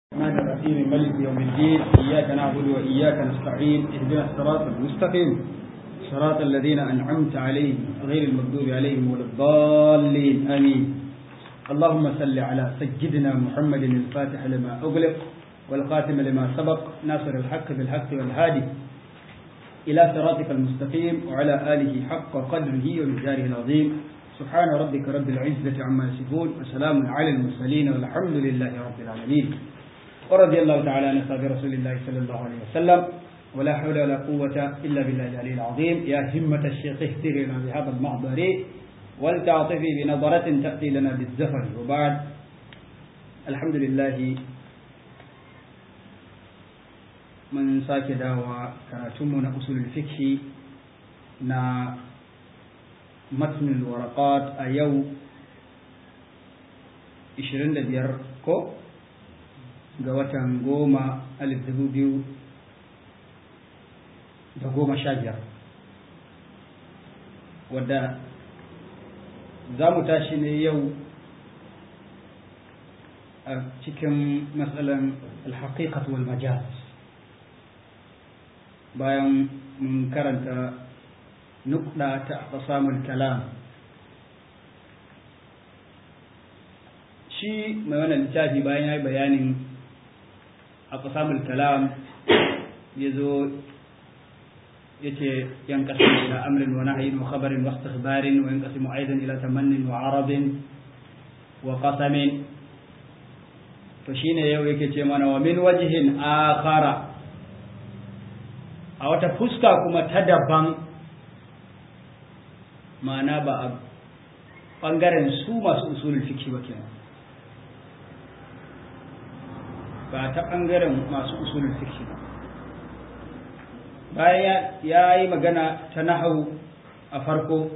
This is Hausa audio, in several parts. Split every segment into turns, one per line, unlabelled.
الرحمن الرحيم ملك يوم الدين إياك نعبد وإياك نستعين اهدنا الصراط المستقيم صراط الذين أنعمت عليهم غير المغضوب عليهم ولا الضالين آمين اللهم صل على سيدنا محمد الفاتح لما أغلق والقاتم لما سبق ناصر الحق بالحق والهادي إلى صراطك المستقيم وعلى آله حق قدره ومقداره العظيم سبحان ربك رب العزة عما يصفون وسلام على المرسلين والحمد لله رب العالمين ورضي الله تعالى عن أصحاب رسول الله صلى الله عليه وسلم ولا حول ولا قوة إلا بالله العلي العظيم يا همة الشيخ اهتري لنا بهذا المحضر ولتعطفي بنظرة تأتي لنا بالزفر وبعد الحمد لله من sake dawa karatunmu na usulul fikhi na matnul waraqat a yau 25 ko ga watan goma alif dubu biyu da goma sha biyar wadda za mu tashi ne yau a cikin matsalan alhaƙiƙat wal majaz bayan mun karanta nukɗa ta samun kalam shi mai wannan littafi bayan ya yi bayanin a samun kalam ya zo ya ce yan kasu ila amrin wa nahayin wa khabarin wa istikhbarin wa yan kasu aidan ila tamannin wa arabin wa qasamin to shine yau yake ce mana wa min wajihin akhara a wata fuska kuma ta daban ma'ana ba a ɓangaren su masu usulul fiki ba kenan ba ta ɓangaren masu usulul fiki ba bayan ya yi magana ta nahawu a farko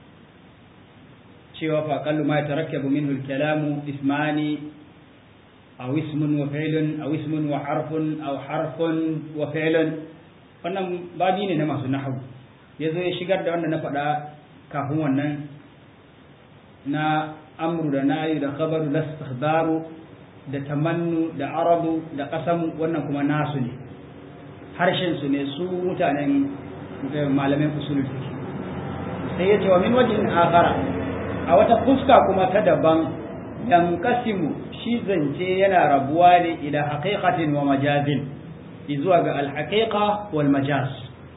cewa faƙallu ma ta rakke minhu kalamu ismani aw ismun wa fi'lun aw ismun wa harfun aw harfun wa fi'lun wannan babi ne na masu nahawu ya zo ya shigar da wanda na faɗa kafin wannan na amru da nayi da khabaru da istikhbaru da tamannu da arabu da qasamu wannan kuma nasu ne harshen su ne su mutanen malamin usulul fiqh sai ya ce wa min wajhin akhara a wata fuska kuma ta daban yanqasimu shi zance yana rabuwa ne ila haqiqatin wa majazin zuwa ga alhaƙiƙa wal majaz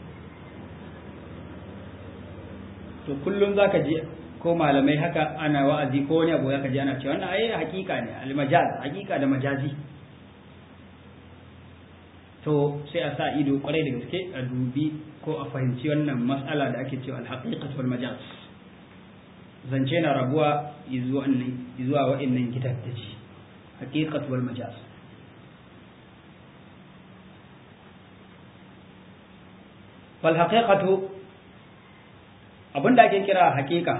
to kullum za ka ji ko malamai haka ana wa'azi ko wani abu ya ka ji ana cewa wannan ai haƙiƙa ne almajaz haƙiƙa da majazi to sai a sa ido kwarai da gaske a dubi ko a fahimci wannan matsala da ake cewa alhaƙiƙat wal majaz zance na rabuwa zuwa wa'annan gidan da ci haƙiƙat wal majaz falhaƙiƙatu abinda ake kira haƙiƙa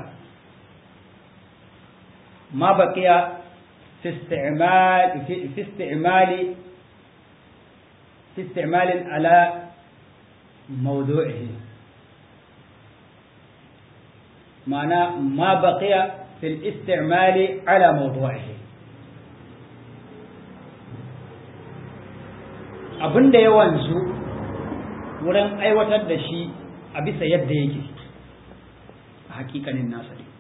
ma baƙiya fi isti'malin ala mawdu'ihi ma'ana ma baƙiya fi isti'mali ala mawdu'ihi abinda ya wanzu wurin aiwatar da shi a bisa yadda yake a hakikanin nasa ne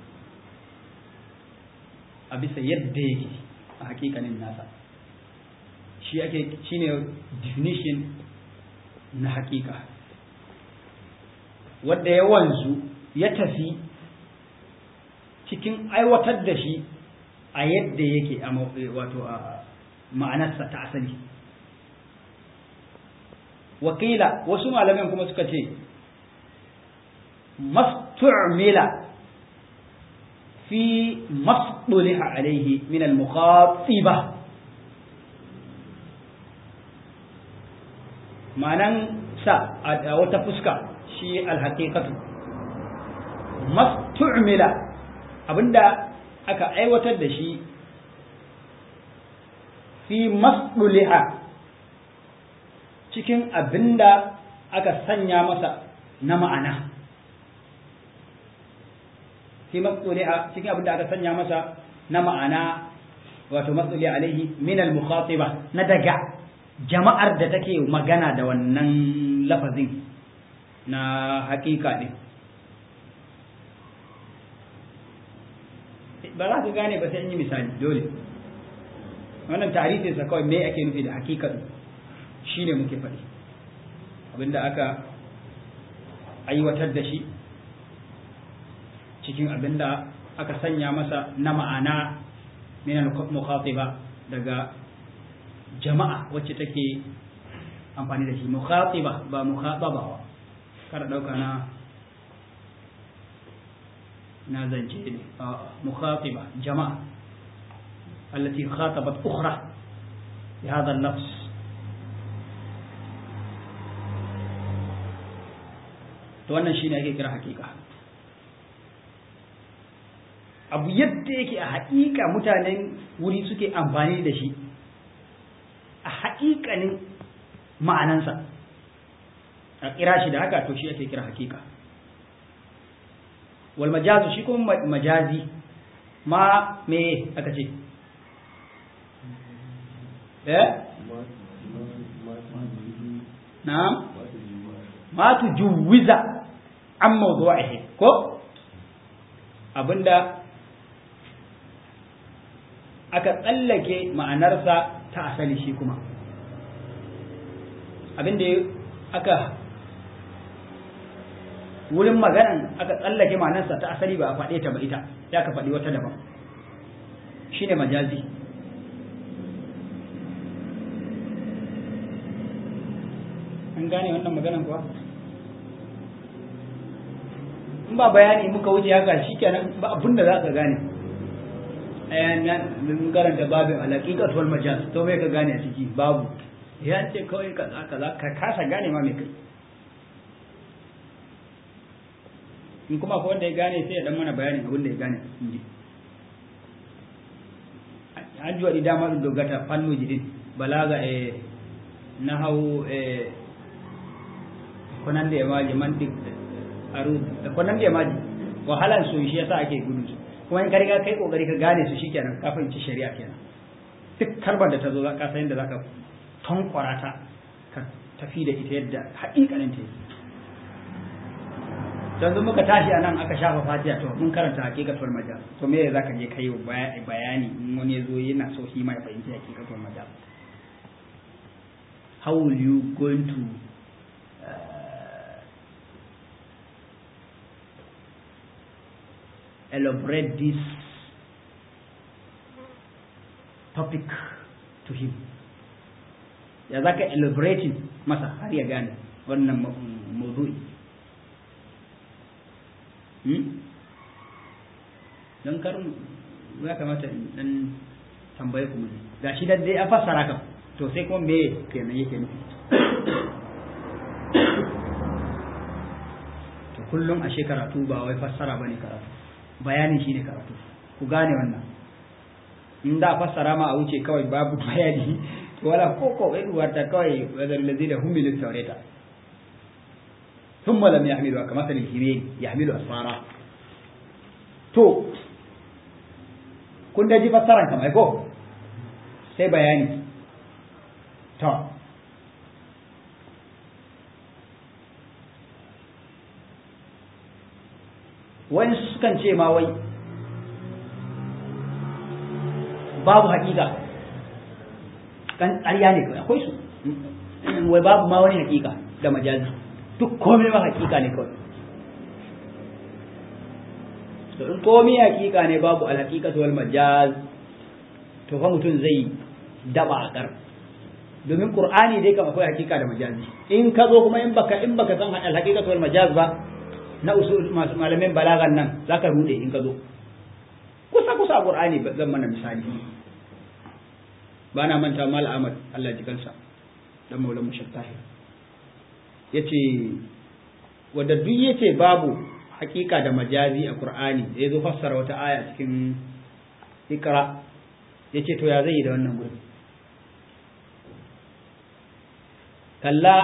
a bisa yadda yake a hakikanin nasa shi ake shine definition na hakika wadda ya wanzu ya tafi cikin aiwatar da shi a yadda yake wato a ma'anarsa ta asali wakila wasu malamin kuma suka ce mastu'mila fi masduliha alaihi min al-mukhatiba ma'anan sa a wata fuska shi al-haqiqatu mastu'mila abinda aka aiwatar da shi fi masduliha cikin abin da aka sanya masa na ma'ana fi matsuri'a cikin abin da aka sanya masa na ma'ana wato matsuli alaihi min al-mukhatiba na daga jama'ar da take magana da wannan lafazin na hakika din ba za ka gane ba sai yi misali dole wannan tarihin sa kawai me ake nufi da hakika shine muke faɗi abinda aka aiwatar da shi cikin abinda aka sanya masa na ma'ana min mukhatiba daga jama'a wacce take amfani da shi mukhatiba ba mukhataba ba kar dauka na na zance ne mukhatiba jama'a التي خاطبت أخرى بهذا اللفظ to wannan shine ake kira hakika abu yadda yake a haƙiƙa mutanen wuri suke amfani da shi a haƙiƙanin ma'anansa a kira shi da haka to shi ake kira hakika wal majazu shi kuma majazi ma me aka ce eh na'am ma tujuwiza an mawdu'ihi ko abinda aka tsallake ma'anarsa ta asali shi kuma abinda aka wurin maganan aka tsallake ma'anarsa ta asali ba a faɗe ta ba ita ya ka faɗi wata daban shine majazi an gane wannan maganan kuwa in ba bayani muka wuce haka shikenan ba abin da za ka gane mun karanta babin alaƙiƙat wal majaz to me ka gane a ciki babu ya ce kawai kaza kaza ka kasa gane ma me kai in kuma ko wanda ya gane sai ya dan mana bayanin abin da ya gane inji an ji wadi dama ɗin dogata fannu jidin balaga e nahawu e konan da ya maji mantik aru konan da ya maji wahalan su shi yasa ake gudu su kuma in ka riga kai kokari ka gane su shikenan ka fahimci shari'a kenan duk kalmar da ta zo ka san yadda zaka tankwara ta ka tafi da ita yadda haƙiƙanin ta yi yanzu muka tashi a nan aka shafa fatiha to mun karanta hakikatul majal to me za ka je kai bayani in wani ya zo yana so shi ma ya fahimci hakikatul majal how will you going to uh, elaborate this topic to him ya za ka elaborating masa har ya gane wannan mawdu'i don karin ya kamata in dan tambaye ku ne ga shi da dai a fassara kan to sai kuma me kenan yake nufi to kullum a karatu ba wai fassara bane karatu bayani shine karatu ku gane wannan in da fassara ma a wuce kawai babu bayani wala koko eduwarta kawai wadar lazina humilu taureta ثم لم يحملها كمثل الهبين يحمل أسفارا to kun da ji fassaran kamar ko sai bayani to wani sukan ce ma wai babu hakika kan ƙarya ne akwai su wai babu ma wani hakika da majazi duk komai ma hakika ne kawai to in komai hakika ne babu alhaqiqatu wal majaz to fa mutum zai daba a kar domin qur'ani dai kam akwai hakika da majazi in ka zo kuma in baka in baka san alhaqiqatu wal majaz ba na usul masu malamin balagan nan zaka rude in ka zo kusa kusa qur'ani zan mana misali ba na manta mal ahmad Allah ji kansa dan maulan mushattahi yace wanda duk yace babu hakika da majazi a Qur'ani da yazo fassara wata aya cikin Iqra yace to ya zai yi da wannan gurin kalla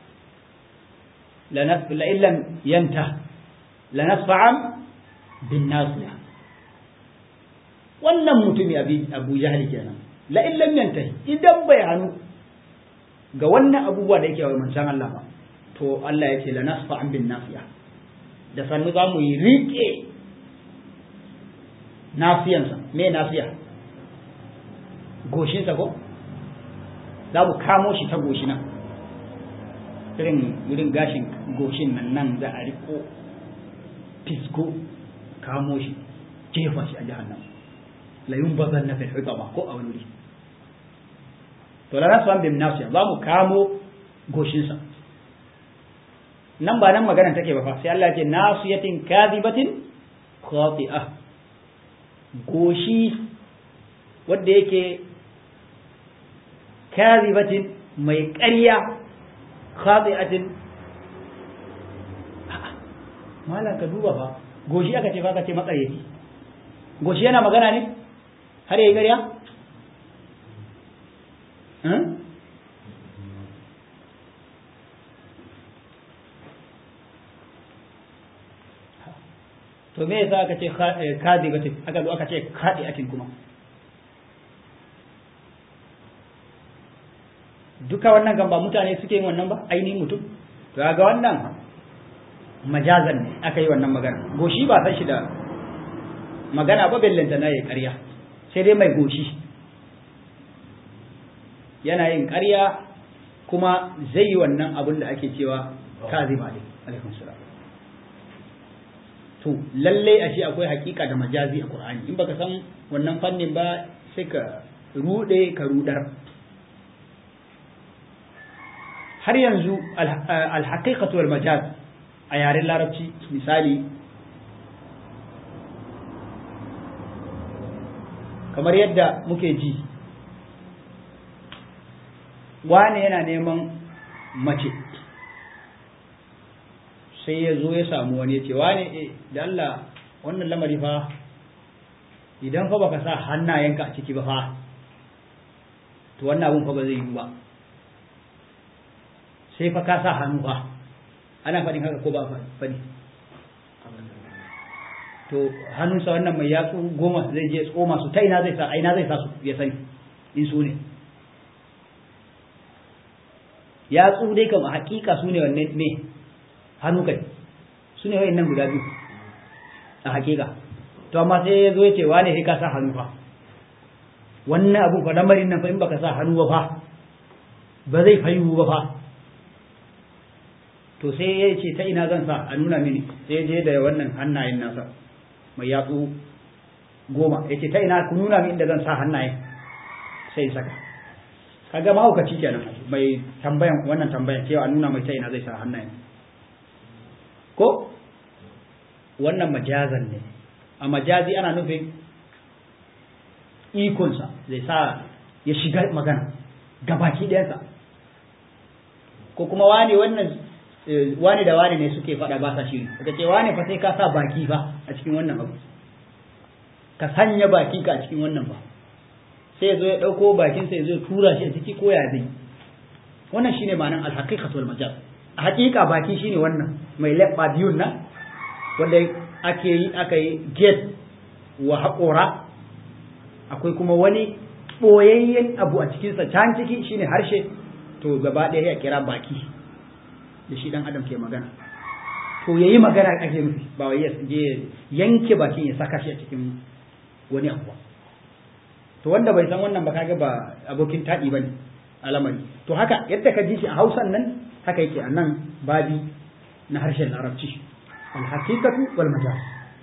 la illam yanta lanasfa'an bin nasiya wannan mutumi abu jahali kenan la in lam yantahi idan bai hannu ga wannan abubuwa da yake wa manzon Allah ba to Allah ya ce la nasfa an bin nafiya da sannu za mu yi riƙe nafiyansa me nafiya goshinsa ko za mu kamo shi ta goshi nan irin wurin gashin goshin nan nan za a riko fisko kamo shi jefa shi a jahannam la yunbazan na fil hutama ko a wani wuri to la nasu bin nasiya za mu kamo goshinsa nan ba nan maganar take ba fa sai Allah ya ce nasiyatin kadhibatin khati'ah goshi wanda yake kadhibatin mai ƙarya khati'atin malam ka duba fa goshi aka ce fa aka ce matsayyaci goshi yana magana ne har yayi ƙarya to me yasa aka ce kadibatin aka zo aka ce kadiatin kuma duka wannan kan ba mutane suke yin wannan ba ainihin mutum to ga wannan majazan ne aka yi wannan magana goshi ba san shi da magana ba bellanta na yi ƙarya sai dai mai goshi yana yin ƙarya kuma zai yi wannan abin da ake cewa kaziba ne alaikum salam to lalle a shi akwai hakika da majazi a Qur'ani in baka san wannan fannin ba sai ka rude ka rudar har yanzu al-haqiqatu wal majaz a yaren larabci misali kamar yadda muke ji wane yana neman mace sai ya zo ya samu wani ya ce wane e da Allah wannan lamari fa idan fa baka sa hannayenka a ciki ba fa to wannan abun fa ba zai yi ba sai fa ka sa hannu fa ana faɗin haka ko ba faɗi to hannunsa wannan mai yatsu goma zai je tsoma su ta ina zai sa a ina zai sa su ya sani in su ne yatsu dai kam a hakika su ne wanne ne hannu kai su ne nan guda biyu a hakika to amma sai ya zo ya ce wane sai ka sa hannu fa wannan abu fa lamarin nan fa in baka sa hannu ba fa ba zai fayu ba fa to sai ya ce ta ina zan sa a nuna mini sai je da wannan hannayen nasa mai yatsu goma ya ce ta ina ku nuna min inda zan sa hannayen sai saka kaga mahaukaci kenan mai tambayan wannan tambayan cewa a nuna mai ta ina zai sa hannayen ko wannan majazan ne a majazi ana nufin ikonsa zai sa ya shiga magana gabaki ɗayansa ko kuma wani wannan wani da wani ne suke faɗa ba sa shiri ka ce wani fa sai ka sa baki fa a cikin wannan abu ka sanya baki ka a cikin wannan ba sai ya zo ya ɗauko bakinsa ya zo ya tura shi a ciki ko ya zai wannan shine ma'anar alhaqiqatul majaz a haƙiƙa baki shine wannan mai leɓɓa biyun nan wanda ake yi aka yi get wa haƙora akwai kuma wani ɓoyayyen abu a cikinsa can ciki shine harshe to gaba ɗaya ya kira baki da shi ɗan adam ke magana to ya yi magana ake nufi ba wai ya je yanke bakin ya saka shi a cikin wani abu to wanda bai san wannan ba kaga ba abokin taɗi ba ne alamari to haka yadda ka ji shi a hausan nan haka yake a nan babi na harshen larabci alhaqiqatu wal majaz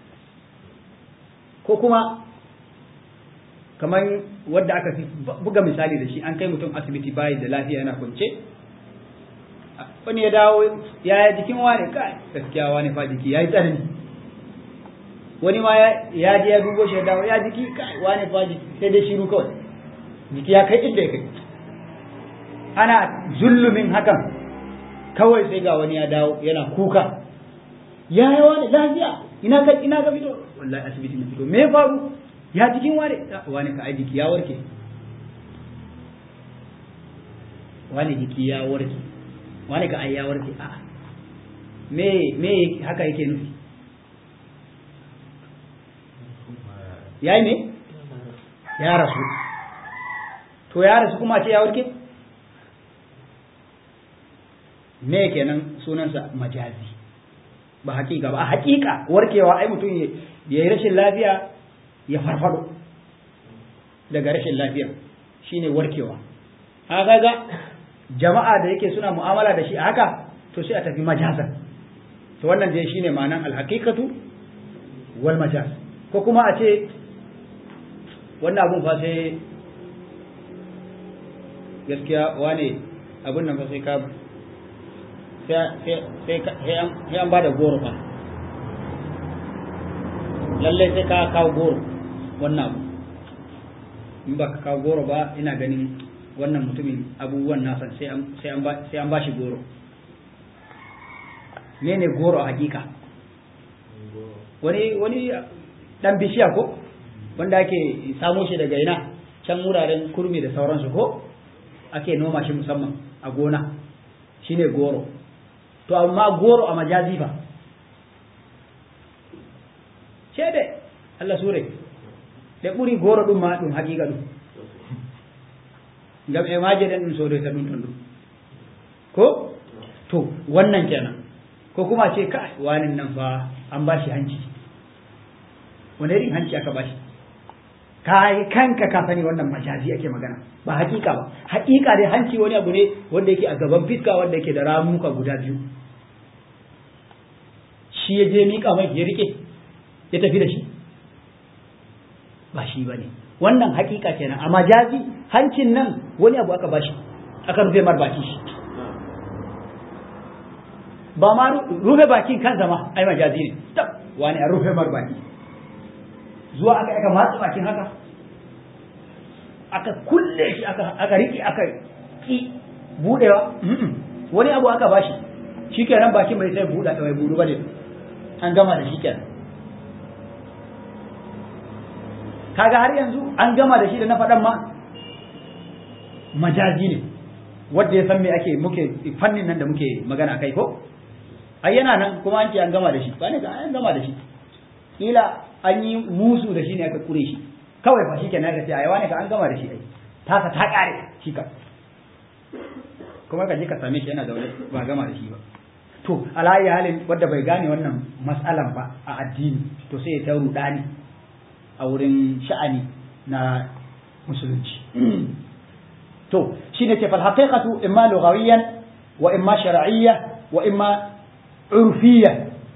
ko kuma kamar wadda aka fi buga misali da shi an kai mutum asibiti bayi da lafiya yana kwance wani ya dawo ya yi jikin wani kai gaskiya wani fa jiki ya yi tsanani wani ma ya je ya dubo shi ya dawo ya jiki kai wani fa jiki sai dai shiru kawai jiki ya kai inda ya kai ana zullumin hakan kawai sai ga wani ya dawo yana kuka ya yi wani lafiya ina ka ina ka fito wallahi asibiti na fito me ya faru ya jikin wani wani ka ai jiki ya warke wani jiki ya warke wani ka ai ya warke a me me haka yake nufi yayi ne ya rasu to ya rasu kuma ce ya warke me kenan sunansa majazi ba hakika ba a hakika warkewa ai mutum ya yi rashin lafiya ya farfado daga rashin lafiya shine warkewa a kaga jama'a da yake suna mu'amala da shi a haka to sai a tafi majazan to wannan dai shine ma'anan alhaqiqatu wal majaz ko kuma a ce wannan abun fa sai gaskiya wane abun nan fa sai ka sai an ba da goro fa lallai sai ka kawo goro wannan abu in ba ka kawo goro ba ina ganin wannan mutumin abubuwan nasa sai an ba shi goro ne ne goro a hakika wani wani dan bishiya ko wanda ake samo shi daga ina can wuraren kurmi da sauransu ko ake noma shi musamman a gona shine goro to amma goro a majazi fa ce de Allah sure da ɓuri goro ɗum ma ɗum haqiqa ɗum ngam e maje den ɗum sodoyta ɗum ton ɗum ko to wannan kenan ko kuma ce ka wani nan fa an bashi hanci wani irin hanci aka bashi kai kanka ka sani wannan majazi ake magana ba hakika ba hakika dai hanci wani abu ne wanda yake a gaban fiska wanda yake da ramuka guda biyu shi ya je miƙa mai ya rike ya tafi da shi ba shi ba ne wannan hakika kenan a majazi hancin nan wani abu aka bashi aka rufe mar baki shi ba ma rufe bakin kansa ma ai majazi ne tab wani a rufe mar baki zuwa aka aka matsa bakin haka aka kulle shi aka aka rike aka ki budewa wani abu aka bashi shikenan bakin bai sai buda bai budu bane an gama da shikenan kaga har yanzu an gama da shi da na faɗan ma majazi ne wanda ya san me ake muke fannin nan da muke magana kai ko ai yana nan kuma an ce an gama da shi ba ne ka an gama da shi kila an yi musu da shi ne aka kure shi kawai fa shikenan aka ce ai wani ka an gama da shi ai tasa ta kare shi ka kuma ka je ka same shi yana zaune ba gama da shi ba to alayi halin wanda bai gane wannan mas'alan ba a addini to sai ya ta rudani a wurin sha'ani na musulunci to shine ce fal haqiqatu imma lughawiyan wa imma shar'iyya wa imma urfiyya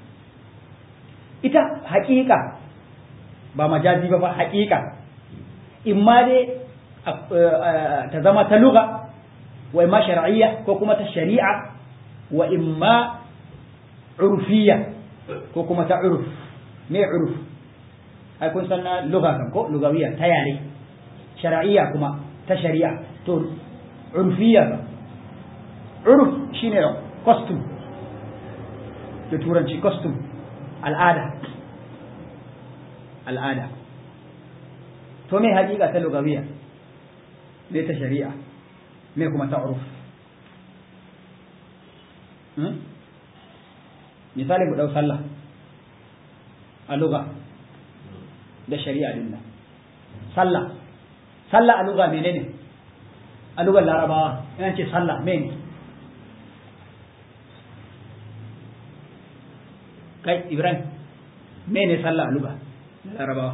ita haƙiƙa ba majazi ba fa haƙiƙa imma dai ta zama ta lugha wa imma shar'iyya ko kuma ta shari'a wa imma urfiyya ko kuma ta urf me urf ai kun san na lugha kan ko lugawiyya ta yare shar'iyya kuma ta shari'a to urfiyya ba urf shine costume da turanci costume al'ada al'ada to me haƙiƙa ta lugawiyya me ta shari'a me kuma ta urf misali mu ɗau sallah a lugha da shari'a din nan sallah sallah a lugha menene a lugar larabawa yana ce sallah mene kai ibrahim mene sallah a lugha larabawa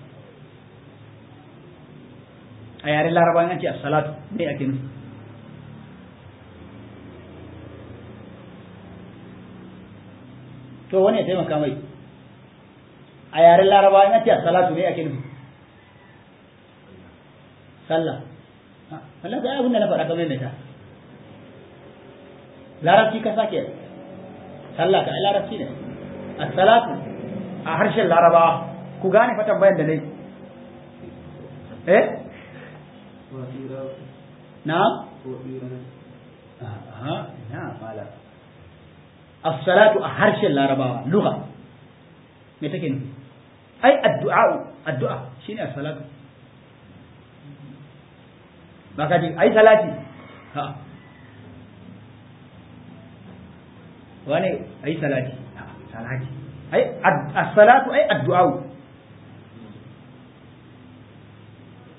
a yaren larabawa yana ce as-salatu me ake nufi to wani ya taimaka mai a yaren laraba in ce salatu ne ake nufi sallah Allah ga abin da na faɗa kamar mai ta larabci ka sake sallah ka larabci ne as-salatu a harshen larabawa ku gane fa tambayan da nayi eh na aha na mala as-salatu a harshen larabawa lugha me take nufi ai addu'a addu'a shine as-salatu ba ka ji ai salati ha wane ai salati ha salati ai as-salatu ai addu'a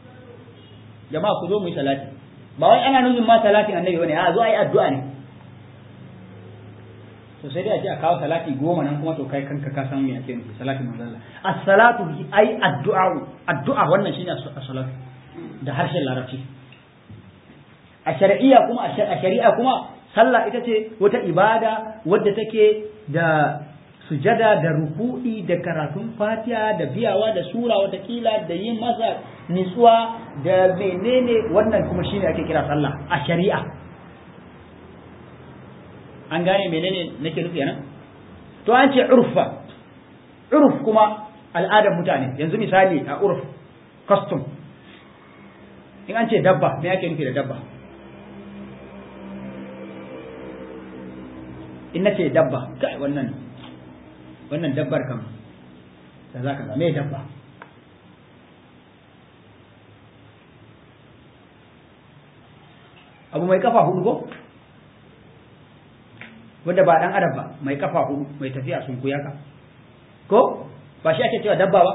jama'a ku zo mu yi salati ba wai ana nufin ma salatin annabi bane a zo ayi addu'a ne to sai dai a ce a kawo salati goma nan kuma to kai kanka ka san me ake nufi salatin manzo Allah as-salatu ai addu'a addu'a wannan shine as-salatu da harshen larabci a shari'a kuma a shari'a kuma sallah ita ce wata ibada wadda take da sujada da ruku'i da karatun fatiha da biyawa da sura watakila da yin masa nitsuwa da menene wannan kuma shine ake kira sallah a shari'a an gane menene nake nufi nan to an ce urfa urf kuma al'adar mutane yanzu misali a urf custom in an ce dabba me ake nufi da dabba in na ce dabba kai wannan wannan dabbar kam da za ka me dabba abu mai kafa hudu ko wanda ba dan adam ba mai kafa hudu mai tafiya sun kuya ka ko ba shi ake cewa dabba ba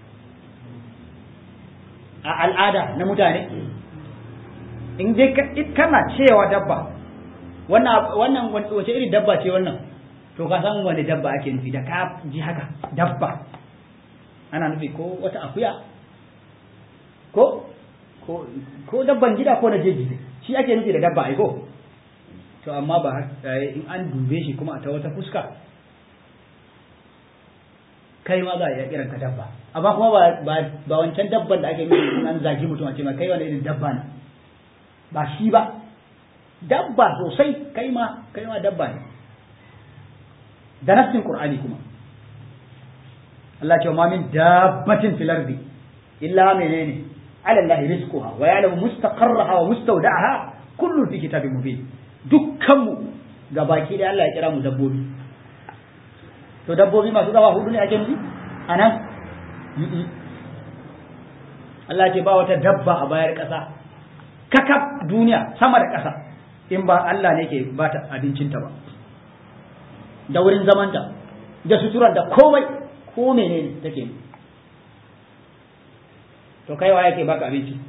a al'ada na mutane in dai kana cewa dabba wannan wannan wace irin dabba ce wannan to ka san wani dabba ake nufi da ka ji haka dabba ana nufi ko wata akuya ko ko ko dabban gida ko na jeji shi ake nufi da dabba ai ko to amma ba in an dube shi kuma a ta wata fuska kai ma za a iya kiran ka dabba amma kuma ba ba ba wancan dabban da ake nufi in an zagi mutum a ce ma kai wani irin dabba ne ba shi ba dabba sosai kai ma kai ma dabba ne da nassin qur'ani kuma Allah ce ma min dabbatin fil ardi illa menene ala Allah rizquha wa ya'lamu mustaqarraha wa mustawda'aha kullu fi kitabin mubin dukkan mu gabaki da Allah ya kira mu dabbobi to dabbobi masu gaba hudu ne ake nufi anan Allah ce ba wata dabba a bayar ƙasa kakaf duniya sama da ƙasa in ba Allah ne ke ba ta abincinta ba da wurin zamanta da suturar da komai ko menene take to kai wa yake baka abinci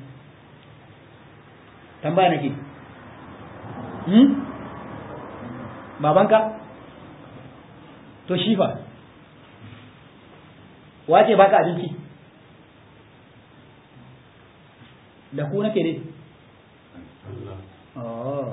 tambaya nake hmm babanka to shi fa wace baka abinci da ku nake ne oh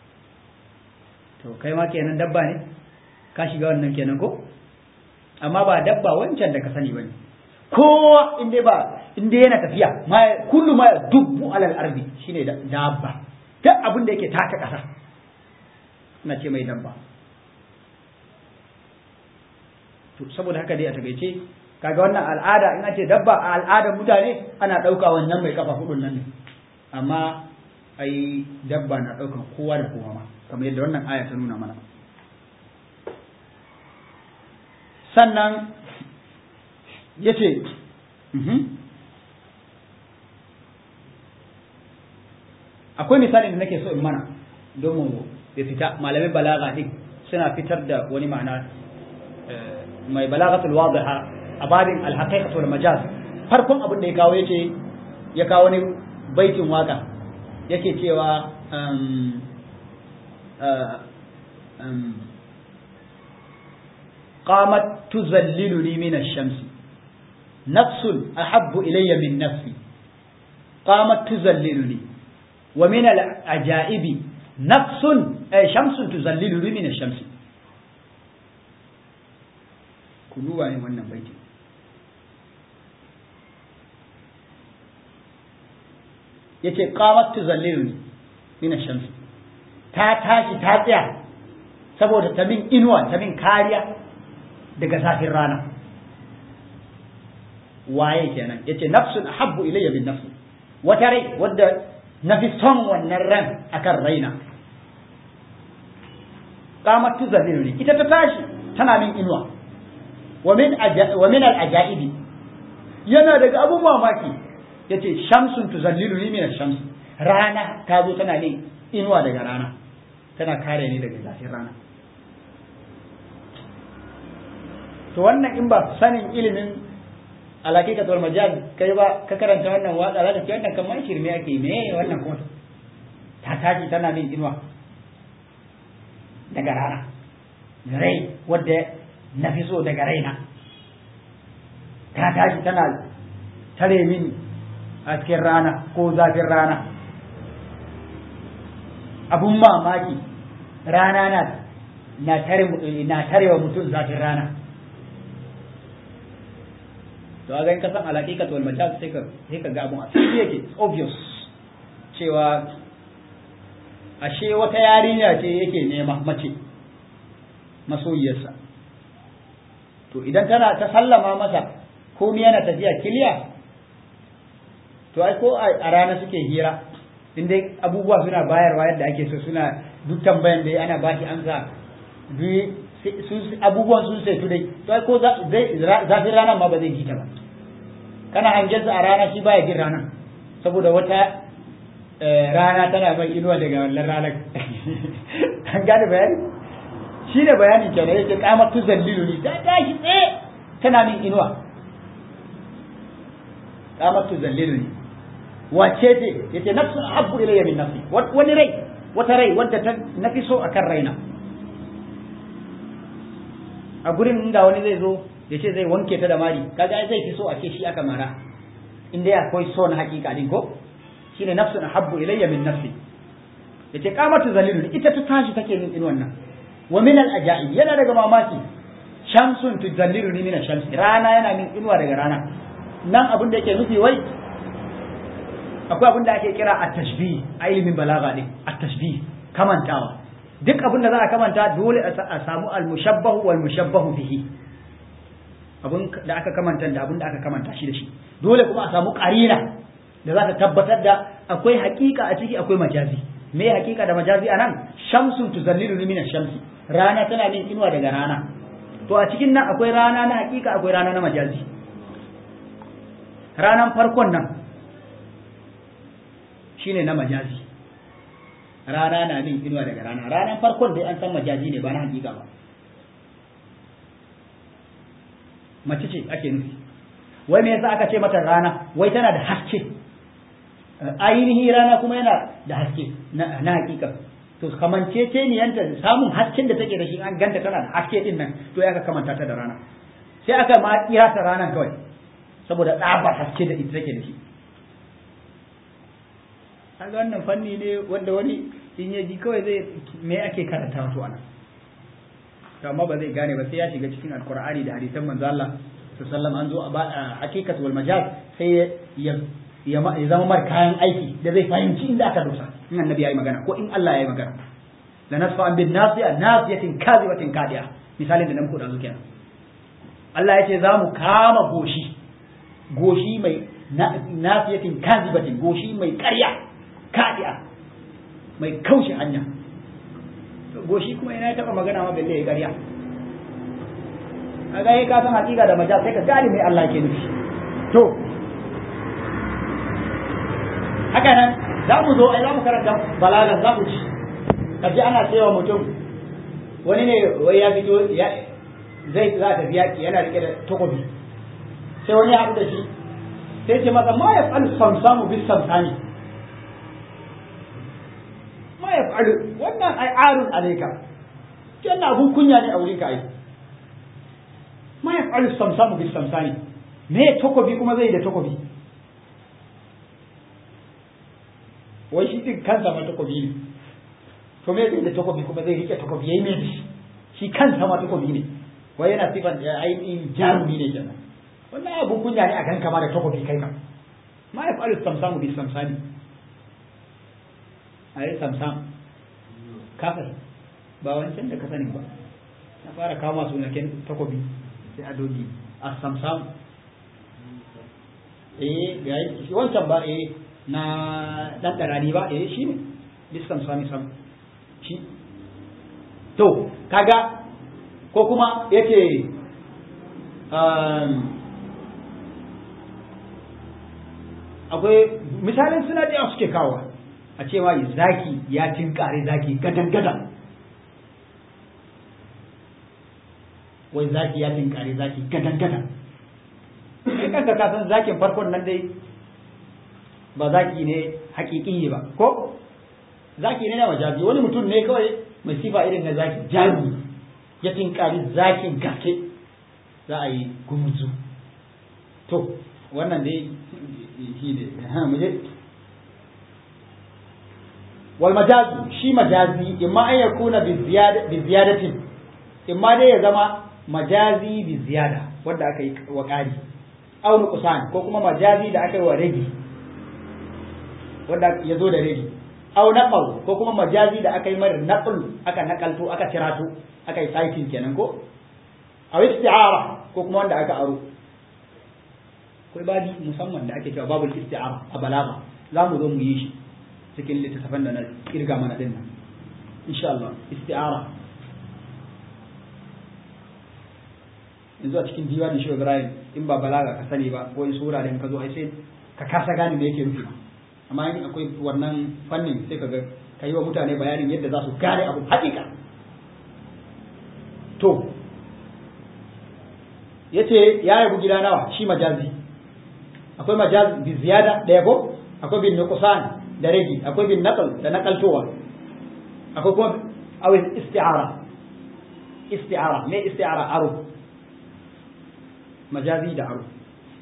to kai ma kenan dabba ne ka shiga wannan kenan ko amma ba dabba wancan da ka sani bane kowa in dai ba in dai yana tafiya ma kullu ma dubbu alal ardi shine dabba duk abin da yake taka kasa ina ce mai dabba to saboda haka dai a takaice kaga wannan al'ada in ce dabba a al'adar mutane ana ɗauka wannan mai kafa hudun nan ne amma ai dabba na ɗaukan kowa da kowa ma kamar yadda wannan aya ta nuna mana sannan ya ce akwai misalin da nake so in mana don mu ya fita malamin balaga din suna fitar da wani ma'ana mai balagatul wadiha a babin alhaqiqatu wal majaz farkon abin da ya kawo yace ya kawo wani baitin waka yake cewa قامت تذللني من الشمس نفس أحب إلي من نفسي قامت تذللني ومن العجائب نفس أي شمس تذللني من الشمس كلوا عن wannan baiti yace qamat tuzalliluni min ash-shams ta tashi ta tsaya saboda ta min inuwa ta min kariya daga zafin rana waye kenan yace nafsun ahabbu ilayya min nafsi wata rai wadda na fi son wannan ran akan raina qamat tuzalliluni ita ta tashi tana min inuwa wa min wa min al-ajaibi yana daga abun mamaki yace shamsun tuzalliluni min ash-shams rana ta zo tana ne inuwa daga rana tana kare ni daga zafin rana to wannan in ba sanin ilimin alaƙi ka tsohon majal kai ba ka karanta wannan waƙa za ka ce wannan kamar shirme ake me wannan kuma ta tashi tana min inuwa daga rana rai wadda na fi so daga raina ta tashi tana tare min hasken rana ko zafin rana abun mamaki rana na na tare na tarewa mutum zafin rana to a ga in ka san alaƙiƙat wal majaz sai ka sai ka ga abun a fili yake obvious cewa ashe wata yarinya ce yake nema mace masoyiyarsa to idan tana ta sallama masa komai yana tafiya kiliya to ai ko a rana suke hira in dai abubuwa suna bayarwa yadda ake so suna duk tambayan da ana ba shi amsa abubuwan sun sai dai to ai ko zafin ranar ma ba zai ji ta ba kana hangen a rana shi baya jin rana saboda wata rana tana mai inuwa daga wannan ranar an gane bayani shi ne bayanin kenan yake kamar tu zallilu ni ta tashi tsaye tana min inuwa kamar tu zallilu ni wace ce yace nafsu habbu ilayya min nafsi wani rai wata rai wadda ta nafi so akan raina a gurin inda wani zai zo ya ce zai wanke ta da mari kaga zai fi so a ce shi aka mara in dai akwai so na hakika din ko shine nafsu habbu ilayya min nafsi yace qamatu zalilu ita ta tashi take min in wannan wa min al ajaib yana daga mamaki shamsun tuzallilu ni min shamsi rana yana min inuwa daga rana nan abin da yake nufi wai akwai abin da ake kira at-tashbih a ilimin balaga ne at-tashbih kamantawa duk abin da za a kamanta dole a samu al-mushabbahu wal mushabbahu bihi abin da aka kamanta da abin da aka kamanta shi da shi dole kuma a samu qarina da za ta tabbatar da akwai hakika a ciki akwai majazi me hakika da majazi anan shamsun tuzallilu min shamsi rana tana min inuwa daga rana to a cikin nan akwai rana na hakika akwai rana na majazi ranan farkon nan shine na majazi rana na min inuwa daga rana ranan farkon dai an san majazi ne ba na hakika ba mace ce ake nufi wai me yasa aka ce mata rana wai tana da haske ainihi rana kuma yana da haske na hakika to kamancece ne yanta samun hasken da take da shi an ganta tana da haske din nan to ya ka kamanta ta da rana sai aka ma kira ta ranar kawai saboda tsabar haske da ita take da shi kaga wannan fanni ne wanda wani in ya ji kawai zai me ake karanta wato ana to amma ba zai gane ba sai ya shiga cikin alqur'ani da hadisan manzo Allah sallallahu an zo a hakikat wal majaz sai ya ya zama mar kayan aiki da zai fahimci inda aka dosa in annabi yayi magana ko in Allah yayi magana la nasfa an bin nasiya nasiyatin kazibatin kadiya misalin da nan ko da zo kenan Allah ya ce za mu kama goshi goshi mai nasiyatin kazibatin goshi mai ƙarya kadiya mai kaushe hanya goshi kuma ina ya taba magana ma balle ya ƙarya a ga ka san hakika da majal sai ka gane mai Allah ke nufi to haka nan za mu zo ai za mu karanta balagan za mu ci kaji ana cewa mutum wani ne wai ya fito ya zai za ta biya ki yana rike da takobi sai wani ya haɗu da shi sai ce masa ma ya fa'al samsamu bis samsani ma ya fa'al wannan ai arun alaika wannan abun kunya ne a wurin ka ai ma ya fa'al samsamu bis samsani me takobi kuma zai da takobi wai shi din kansa ma takobi ne to me zai da takobi kuma zai rike takobi yayi me shi shi kansa ma takobi ne wai yana sifan ainihin jarumi ne kenan wannan abun kunya ne a ganka ma da takobi kai kam ma ya faru samsamu bi samsani ai samsam kafir ba wancan da ka sani ba na fara kawo masu naken takobi sai a dogi a samsam eh ga shi wancan ba eh na dan darani ba eh shi ne biskan sami sam shi to kaga ko kuma yace akwai misalin suna da suke kawo a cewa zaki ya tinkare zaki gadan gadan wai zaki ya tinkare zaki gadan gadan kai kanka ka san zakin farkon nan dai ba zaki ne hakiki ba ko zaki ne na majazi wani mutum ne kawai mai sifa irin na zaki jazi ya tinkari zakin gaske za a yi gumzu to wannan dai shi ne mu je wal majazu shi majazi imma an yakuna bi ziyadatin imma dai ya zama majazi bi ziyada wanda aka yi wa ƙari aw nuqsan ko kuma majazi da aka yi wa rage wanda ya zo da rage aw naqal ko kuma majazi da aka yi mara naql aka nakalto aka tirato aka yi citing kenan ko aw isti'ara ko kuma wanda aka aro akwai babi musamman da ake cewa babul isti'ara a balaga za mu zo mu yi shi cikin littattafan da na kirga mana din nan insha Allah isti'ara yanzu a cikin diwanin shi Ibrahim in ba balaga ka sani ba ko in sura da ka zo ai sai ka kasa gane me yake nufi amma in akwai wannan fannin sai ka ga ka yi wa mutane bayanin yadda za su gane abu hakika to yace ya yabu gida nawa shi majazi akwai majaz bi ziyada da yabo akwai bin nuqsan da rage akwai bin naqal da naqaltowa akwai kuma aw isti'ara isti'ara me isti'ara aro majazi da aro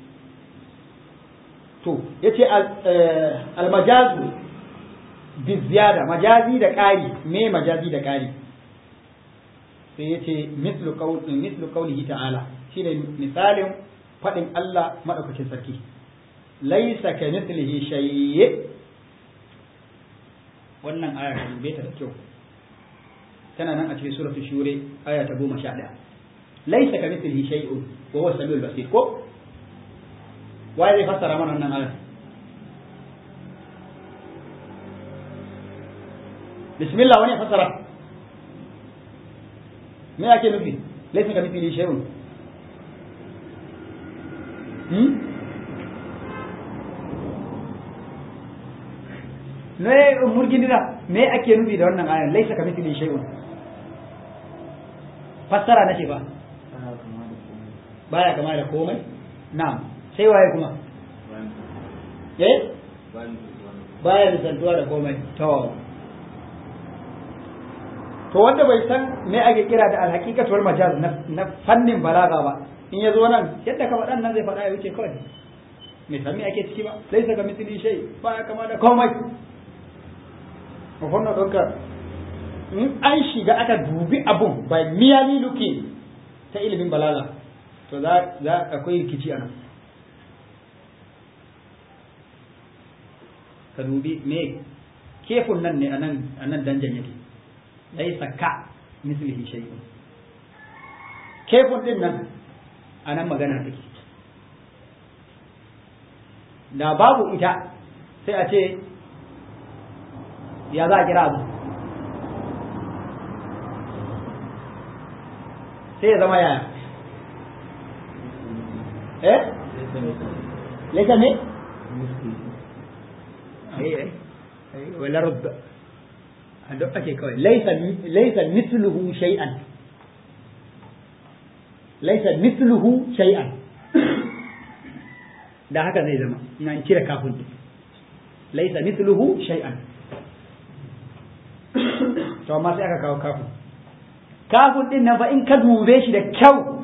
to yace al majazu bi ziyada majazi da ƙari me majazi da ƙari sai yace mislu qaul mislu qaulihi ta'ala shine misalin fadin Allah madaukakin sarki laisa ka mithlihi shay wannan aya ta dube ta da kyau tana nan a cikin suratul shure aya ta 11 laisa ka mithlihi shay'un wa huwa samiul basir ko waye zai fassara mana wannan aya bismillah wani fassara me ake nufi laisa ka mithlihi shay'un hmm ne murgindira me ake nufi da wannan ayan laisa ka mithli shay'un fassara nace ba baya kama da komai na'am sai waye kuma eh baya misaltuwa da komai to to wanda bai san me ake kira da alhaqiqatu wal majaz na fannin balaga ba in ya zo nan yadda ka faɗan nan zai faɗa ya wuce kawai me san me ake ciki ba laisa ka mithli shay baya kama da komai wannan ɗauka in an shiga aka dubi abun by merely looking ta ilimin balaga to za za akwai rikici a nan ka dubi me kefun nan ne a nan danjan yake laisa ka mislihi shay'un kefun din nan a nan magana take da babu ita sai a ce ya za a kira abu sai ya zama yaya eh laisa ne wala rubda a duk ake kawai laisa misluhu shay'an laisa misluhu shay'an da haka zai zama na cire kafin laisa misluhu shay'an to amma sai aka kawo kafin kafin din nan fa in ka dube shi da kyau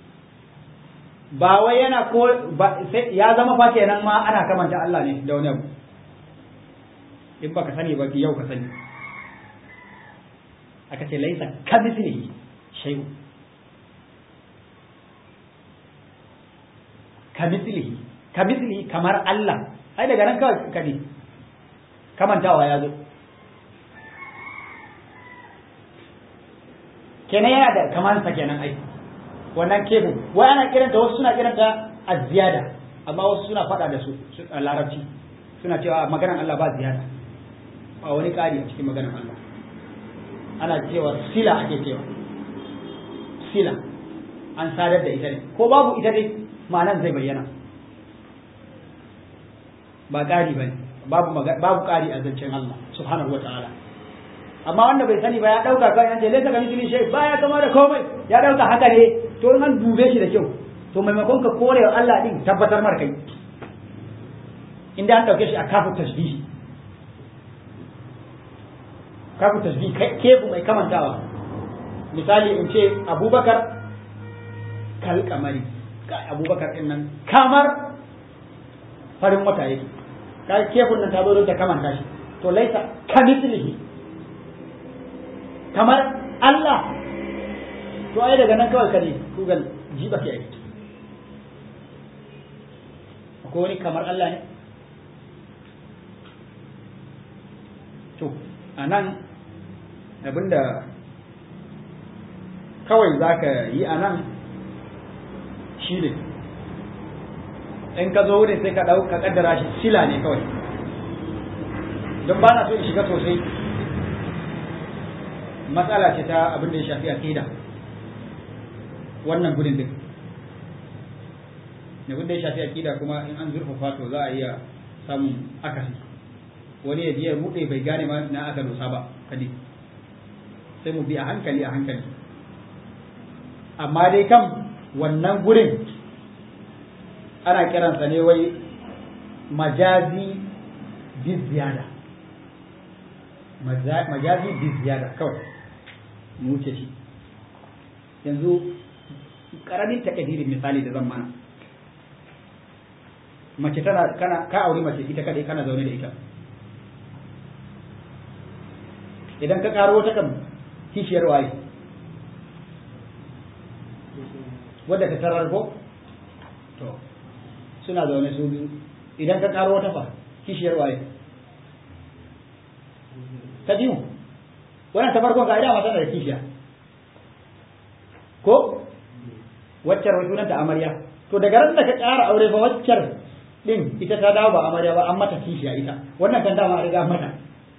ba wai yana ko ya zama fa kenan ma ana kamanta Allah ne da wani abu in baka sani ba yau ka sani aka ce laisa ka mislihi shay'un ka mislihi ka mislihi kamar Allah ai daga nan kawai ka ne kamantawa ya zo kenan yana da kamansa kenan ai wannan kebul wai ana kiranta wasu suna kiranta az-ziyada amma wasu suna faɗa da su a larabci suna cewa maganar Allah ba ziyada ba wani ƙari a cikin maganar Allah ana cewa sila ake cewa sila an sadar da ita ne ko babu ita dai ma'anar zai bayyana ba ƙari ba babu babu ƙari a zancen Allah subhanahu wa ta'ala amma wanda bai sani ba ya dauka kan yace laysa kamithli shay baya kama da komai ya dauka haka ne to in an dube shi da kyau
to maimakon ka kore wa Allah din tabbatar mar kai inda an dauke shi a kafin tashbih kafin tashbih kefu mai kamantawa misali in ce abubakar kal kamari abubakar din nan kamar farin wata yake ka kefun nan ta zo da kamanta shi to laisa kamithlihi kamar Allah to ai daga nan kawai kare kugal jiba ke ai akwai wani kamar Allah ne to anan abinda kawai zaka yi anan shi ne in ka zo wurin sai ka ɗau ka kaddara shi sila ne kawai don ba na so in shiga sosai matsala ce ta abin da ya shafi aqida wannan gudun din abin da ya shafi aqida kuma in an zurfafa to za a iya samun akasi wani ya biya rude bai gane ma na aka dosa ba kadi sai mu bi a hankali a hankali amma dai kam wannan gurin ana kiransa ne wai majazi bi ziyada majazi bi ziyada kawai mu wuce shi yanzu karamin takadirin misali da zan mana mace tana kana ka aure mace ita kadai kana zaune da ita idan ka karo wata kan kishiyar waye wadda ka tarar ko to suna zaune su biyu idan ka karo wata fa kishiyar waye ta biyu wannan ta farkon ka'ida ma tana da kishiya ko waccar wai sunanta amarya to daga ran da ka ƙara aure fa waccar din ita ta dawo ba amarya ba an mata kishiya ita wannan kan dama a riga mata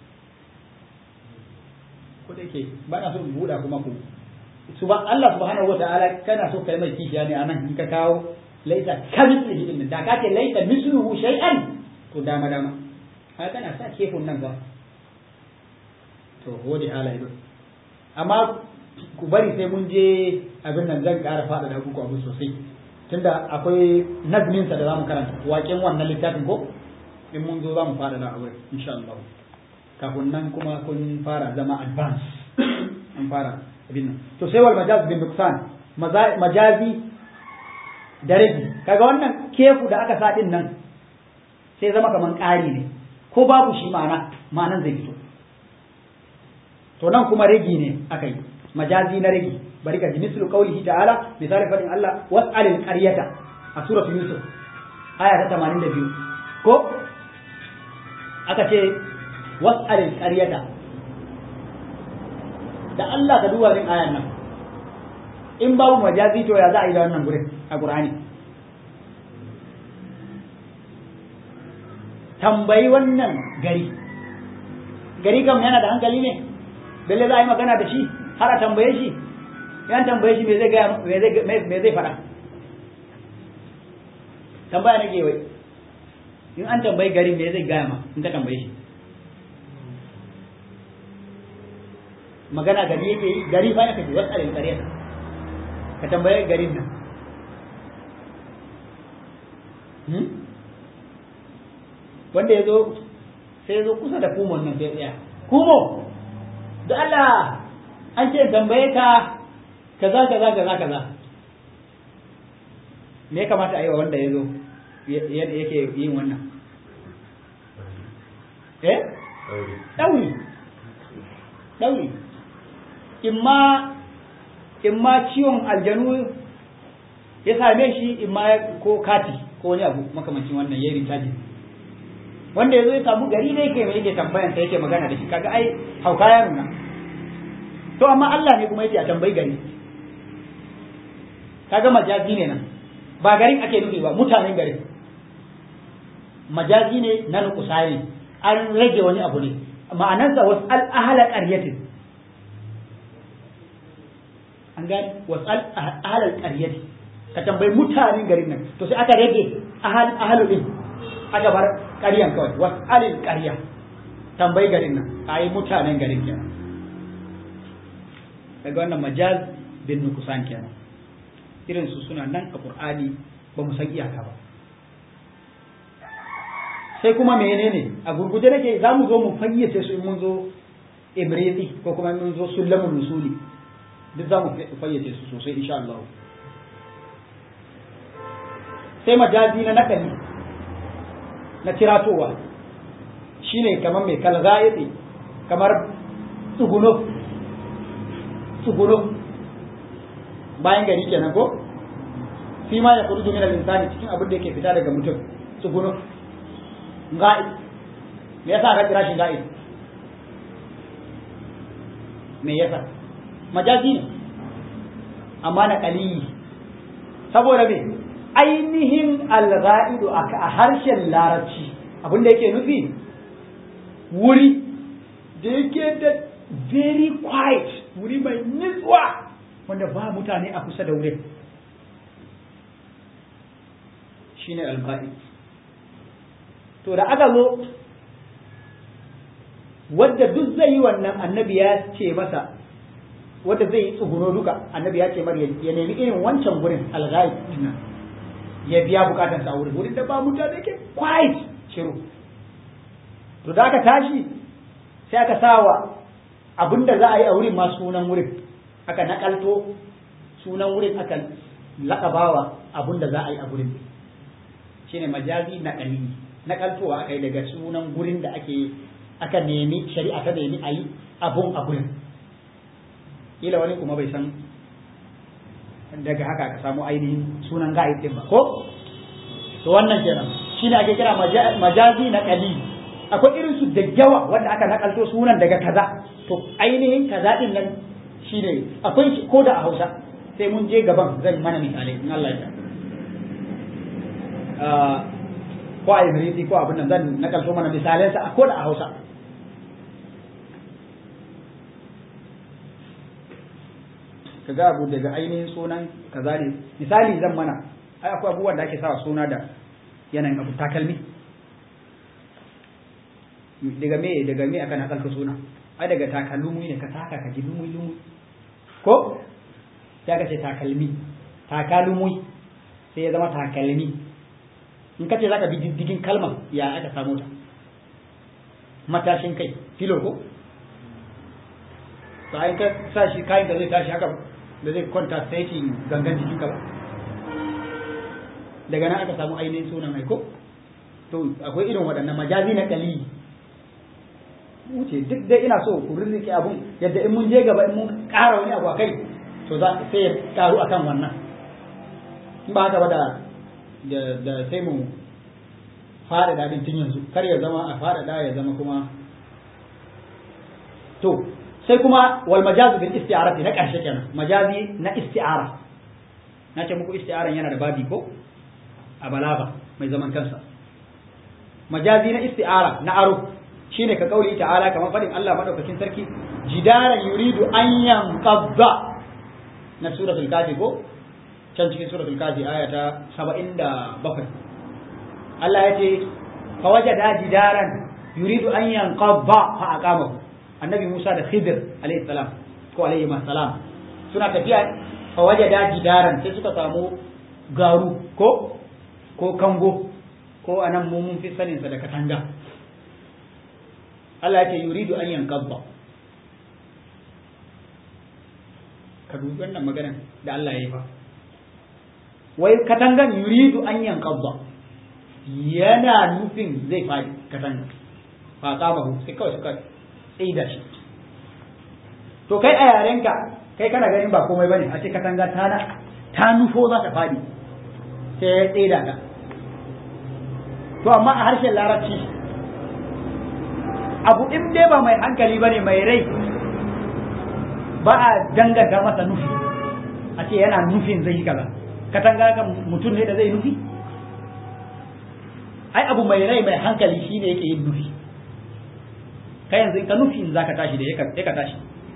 ko da yake ba na so in buɗa kuma ku suban Allah subhanahu wa ta'ala kana so kai mai kishiya ne anan in ka kawo laisa kamithlihi din da ka ce laisa misluhu shay'an to dama dama ka kana sa kefin nan ba to hode hala ido amma ku bari sai mun je abin nan zan ƙara faɗa da ku abu sosai tunda akwai nazmin sa da zamu karanta waƙen wannan littafin ko in mun zo zamu faɗa da abu insha Allah kafin nan kuma kun fara zama advance an fara abin nan to sai wal majaz bin nuksan majazi da rage kaga wannan kefu da aka sa din nan sai zama kaman ƙari ne ko babu shi ma'ana ma'anan zai fito to nan kuma rage ne aka yi majazi na rage bari ka ji mislu qaulihi ta'ala misali fadin Allah was'alil qaryata a suratul yusuf aya ta 82 ko aka ce was'alil qaryata da Allah ka duba din ayan nan in babu majazi to ya za a yi da wannan gurin a Qur'ani tambayi wannan gari gari kam yana da hankali ne balle za a yi magana da shi har a tambaye shi yan tambaye shi me zai gaya me zai faɗa tambaya nake wai in an tambayi gari me zai gaya ma in ka tambaye shi magana gari yake yi gari fa yake wasu alin ƙarya ka tambaye garin nan wanda ya zo sai ya zo kusa da kumon nan sai tsaya kumo da Allah an ce tambaye ka kaza kaza kaza kaza me ya kamata a yi wa wanda ya zo yake yin wannan eh ɗauri ɗauri imma imma ciwon aljanu ya same shi imma ko kati ko wani abu makamancin wannan ya yi wanda ya zo ya samu gari ne yake yake tambayan sa yake magana da shi kaga ai hauka ya nuna to amma Allah ne kuma yake a tambayi gari kaga majazi ne nan ba garin ake nufi ba mutanen garin majazi ne na nukusa ne an rage wani abu ne ma'anarsa wasu al'ahala ƙaryatin an gane wasu al'ahalar ƙaryatin ka tambayi mutanen garin nan to sai aka rage ahalu din aka bar ƙaryan kawai wasu alil ƙarya tambayi garin nan a yi mutanen garin kenan daga wannan majaz bin nukusan kenan irin su suna nan a qur'ani ba mu san iyaka ba sai kuma menene a gurguje nake za mu zo mu fayyace su in mun zo ibriti ko kuma mun zo sulamul nusuli duk za mu fayyace su sosai insha Allah sai majazi na nakali na tiratowa shine kamar mai kalgayati kamar tsuguno tsuguno bayan gari kenan ko fi ma ya kuruju min al-insani cikin abin da yake fita daga mutum tsuguno ga'i me yasa aka kira shi ga'i me yasa majazi ne amma na kaliyi saboda me ainihin al-ga'idu a harshen larabci abin da yake nufi wuri da yake da very quiet wuri mai nutsuwa wanda ba mutane a kusa da wurin shine al-ga'id to da aka zo wadda duk zai yi wannan annabi ya ce masa wadda zai yi tsuguro duka annabi ya ce mar ya nemi irin wancan gurin alghaib ya biya bukatar sa wurin wurin da ba mutane ke quiet shiru to da aka tashi sai aka sawa abinda za a yi a wurin ma sunan wurin aka nakalto sunan wurin aka lakabawa abinda za a yi a wurin shine majazi na kalili nakaltowa aka yi daga sunan gurin da ake aka nemi shari'a ta nemi a yi abun a gurin ila wani kuma bai san daga haka aka samu ainihin sunan ga'id din ba ko to wannan kenan shine ake kira majazi na kali akwai irin su da yawa wanda aka nakalto sunan daga kaza to ainihin kaza din nan shine akwai shi ko da a Hausa sai mun je gaban zan mana misalai in Allah ya ko a Ibriti ko abin nan zan nakalto mana misalansa ko da a Hausa ka ga abu daga ainihin sunan kaza ne misali zan mana ai akwai abubuwan da ake sawa suna da yanayin abu takalmi daga me daga me aka nakalta suna ai daga takalmi ne ka taka ka ji lumui lumui ko sai ka ce takalmi takalmi sai ya zama takalmi in ka ce zaka bi diddigin kalmar ya aka samu ta matashin kai filo ko bayan ka sa shi kayan da zai tashi haka da zai kwanta saiti gangan jikinka ba daga nan aka samu ainihin sunan aiko to akwai irin waɗannan majazi na kali wuce duk dai ina so ku rirrike abun yadda in mun je gaba in mun ƙara wani abu a kai to za sai ya ƙaru akan wannan in ba haka ba da da sai mu fara dadin tun yanzu kar ya zama a fara da ya zama kuma to sai kuma wal majazu bil isti'arati na karshe kenan majazi na isti'ara na ce muku isti'aran yana da babi ko a balaga mai zaman kansa majazi na isti'ara na aro shine ka kauli ta'ala kamar fadin Allah madaukakin sarki jidaran yuridu an yanqadha na suratul kafi ko can cikin suratul kafi aya ta 77 Allah ya ce fa wajada jidaran yuridu an yanqadha fa aqamahu annabi Musa da Khidir alayhi salam ko alayhi salam suna tafiya fa wajada jidaran sai suka samu garu ko ko kango ko anan mu mun fi sanin sa da katanga Allah ya ce yuridu an yanqadha ka dubi wannan maganar da Allah ya yi fa wai katangan yuridu an yanqadha yana nufin zai fadi katanga fa qamahu sai kawai suka tsaida shi to kai a yarenka kai kana ganin ba komai bane a ce katanga ta ta nufo za ta fadi sai ya tsaida ka to amma a harshen larabci abu in dai ba mai hankali bane mai rai ba a danganta masa nufi a ce yana nufin zai yi kaza katanga kan mutum ne da zai nufi ai abu mai rai mai hankali shine yake yin nufi ka yanzu ka nufin za ka tashi da ya ka tashi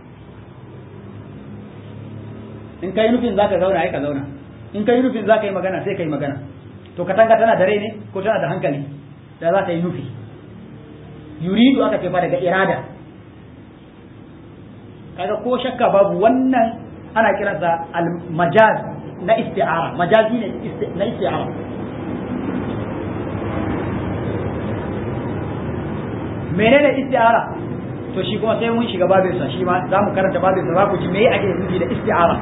in ka yi nufin za ka zauna ya ka zauna in ka yi nufin za ka yi magana sai ka yi magana to katanga tana da rai ne ko tana da hankali da za ta yi nufi yuridu aka ce fa daga irada kaga ko shakka babu wannan ana kiransa al-majaz na isti'ara majazi ne na isti'ara menene isti'ara to shi kuma sai mun shiga babinsa shi ma za mu karanta babinsa za ku ji me ake nufi da isti'ara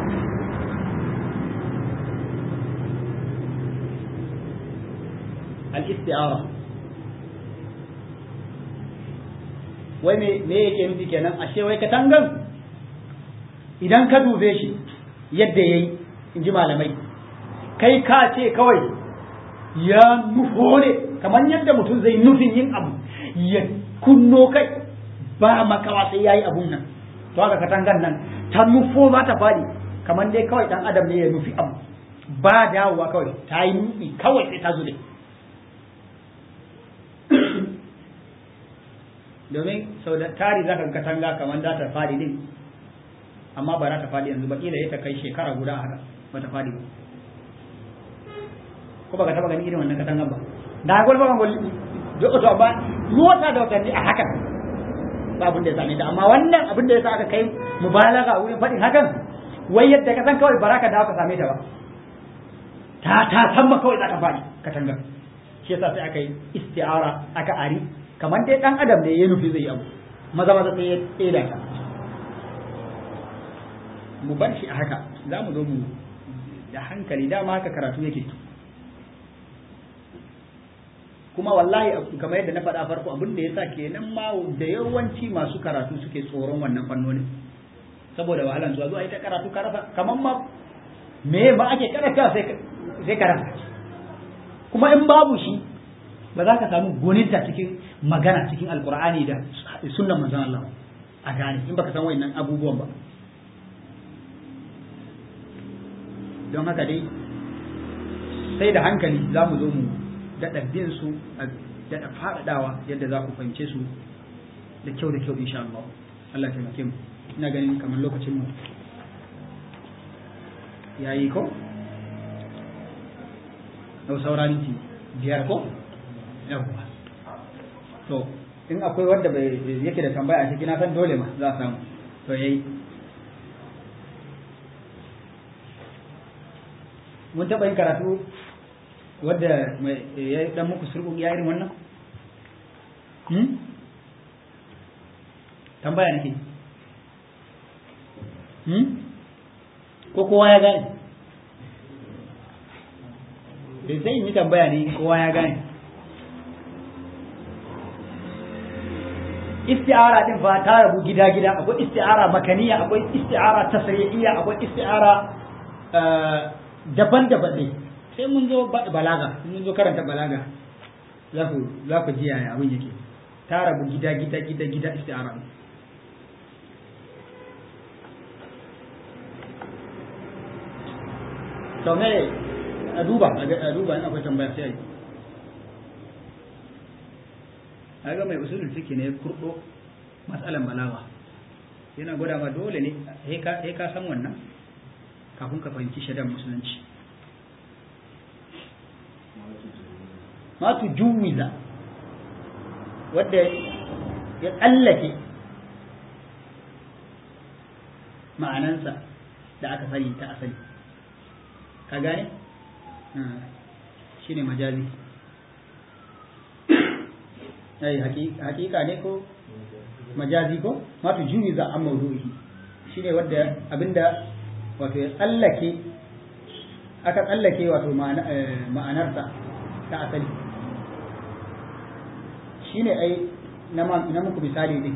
al-isti'ara wai me me yake nufi kenan ashe wai katangan idan ka dube shi yadda yayi in ji malamai kai ka ce kawai ya nufo ne kamar yadda mutum zai nufin yin abu ya kunno kai ba makawa sai yayi abun nan to haka katangan nan ta nufo za ta faɗi kamar dai kawai dan adam ne ya nufi abu ba dawowa kawai ta yi nufi kawai sai ta zube domin sau da tari zaka ga katanga kamar za ta faɗi din amma ba za ta faɗi yanzu ba kila ya ta kai shekara guda haka ba ta faɗi ba ko ba ka taba gani irin wannan katangan ba da gwal ba gwal to ba mota da watanni a hakan ba abin da ya same ta amma wannan abin da ya sa aka kai mubalaga wurin faɗin hakan wai yadda ka san kawai baraka da aka same ta ba ta ta san ma kawai za ta faɗi katangar shi yasa sai aka yi isti'ara aka ari kamar dai dan adam ne ya nufi zai abu maza maza sai ya tseda ta mu bar shi a haka za mu zo mu da hankali dama haka karatu yake kuma wallahi kamar yadda na faɗa farko abin da ya sa kenan ma da yawanci masu karatu suke tsoron wannan fannonin saboda wahalan zuwa zuwa ita karatu ka rasa kamar ma me ba ake karanta sai sai ka rasa kuma in babu shi ba za ka samu goninta cikin magana cikin alkur'ani da sunnan manzon Allah a gane in baka san wayannan abubuwan ba don haka dai sai da hankali za mu zo mu daɗa bin su a daɗa faɗaɗawa yadda za ku fahimce su da kyau da kyau insha Allah Allah ya taimake mu ina ganin kamar lokacin mu yayi ko yau saura minti biyar ko yawwa to in akwai wanda bai yake da tambaya a ciki na san dole ma za a samu to yayi mun taɓa yin karatu wadda ya dan muku surgu ya irin wannan hmm? tambaya nake hmm? ko kowa ya gane da sai yi tambaya ne kowa ya gane isti'ara din fa ta rabu gida-gida akwai isti'ara makaniya akwai isti'ara tasriyya akwai isti'ara daban-daban ne sai mun zo balaga mun zo karanta balaga za ku za ku ji yaya abin yake ta rabu gida gida gida gida isti'ara to me a duba a duba in akwai tambaya sai ai ga mai usulul fiqh ne kurdo matsalan balaga yana gwada ma dole ne sai ka san wannan kafin ka fahimci shaidan musulunci ma tu juwiza wadda ya tsallake ma'anansa da aka sani ta asali ka gane shi ne majazi ai hakika ne ko majazi ko ma tu juwiza an maudu'i shi ne wadda abinda wato ya tsallake aka tsallake wato ma'anarsa ta asali shi ne ai na muku misali ne